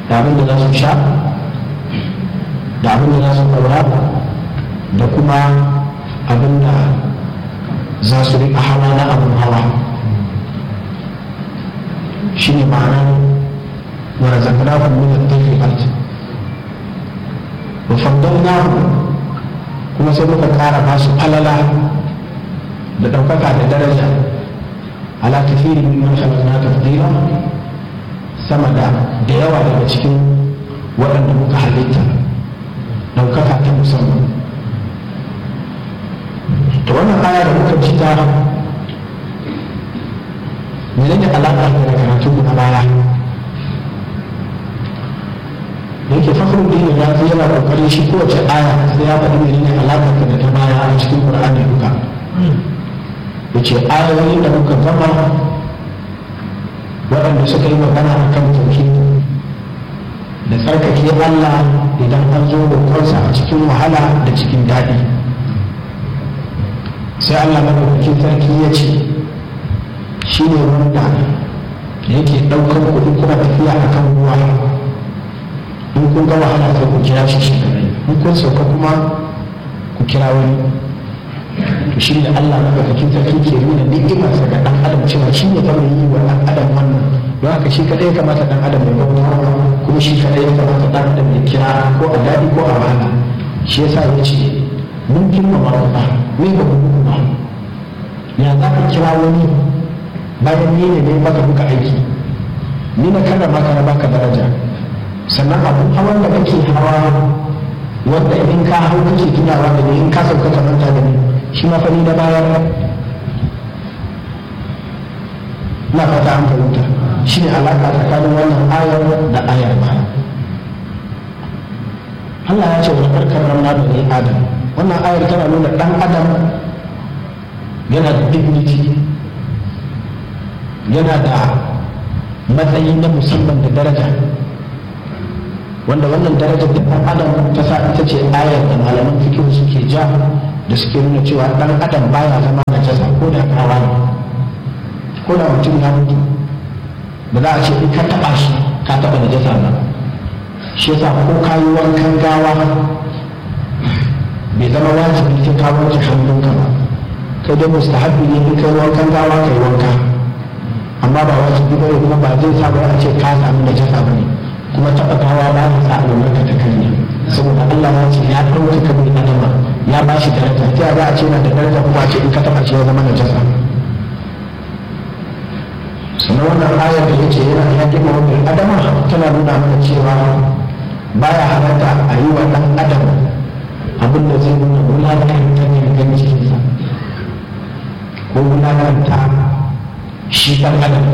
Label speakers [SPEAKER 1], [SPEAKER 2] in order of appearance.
[SPEAKER 1] da abin da za su sha da abin da za su ɗaura da kuma abin da za su riƙa hawa na abin hawa shi ne ma'anar warazaqnahum min at-tayyibat wa faddalnahum kuma sai muka ƙara ba su falala da ɗaukaka da daraja ala kathiri mimman khalaqna tafdila sama da da yawa daga cikin waɗanda muka halitta ɗaukaka ta musamman to wannan aya da muka ji ta menene alaƙa da karatu na baya da yake fakhru din ya fi yana kokarin shi kowace aya sai ya faɗi menene alaƙar da ta baya a cikin Qur'ani duka yace ayoyin da muka gama waɗanda suka yi magana a kan tauhid da tsarkake Allah idan an zo roƙonsa a cikin wahala da cikin daɗi sai Allah madaukakin sarki ya ce shi ne wanda yake ɗaukar kuɗi kuma tafiya a kan ruwa in kun ga wahala sai ku kira shi shi kadai in kun sauka kuma ku kira wani to shi ne Allah madaukakin sarki ke nuna ni'imarsa ga ɗan adam cewa shi ne ta yi wa ɗan adam wannan don haka shi kadai ya kamata ɗan adam ya bauta kuma shi kadai ya kamata ɗan adam ya kira ko a daɗi ko a wahala shi yasa ya ce mun girmama ba me ba mu ba ya za ka kira wani bayan ni ne ne baka buka aiki ni na kada maka na baka daraja sannan abun hawan da kake hawa wanda in ka hau kake tunawa da ni in ka sauka ka manta da ni shi ma fani da bayar na fata an fahimta shi ne alaƙa tsakanin wannan ayar da ayar baya Allah ya ce wa karkar ramna da ni adam wannan ayar tana nuna ɗan adam yana da dignity yana da matsayi na musamman da daraja wanda wannan darajar da ɗan adam ta sa ita ce ayar da malaman fikihu suke ja da suke nuna cewa ɗan adam baya zama na jasa ko da kawa ne ko da mutum ya mutu ba za a ce in ka taɓa shi ka taɓa na jasa ba shi yasa ko ka yi wankan gawa bai zama wajibi sai ka wanke hannunka ba kai dai mustahabbi ne in kai wankan gawa kai wanka amma ba wajibi ba kuma ba zai sa ba a ce ka samu da jasa ba ne kuma taɓa gawa ba ya sa albarka ta kanya saboda Allah ya ce ya ɗaukaka bin adama ya ba shi daraja ta za a ce na da daraja kuma a ce in ka taɓa shi ya zama na jasa sannan wannan ayar da yake yana ya gima wa bil adama tana nuna mana cewa baya halatta a yi wa ɗan adam abin da zai nuna wulakanta ne gan cikinsa ko wulakanta shi ɗan adam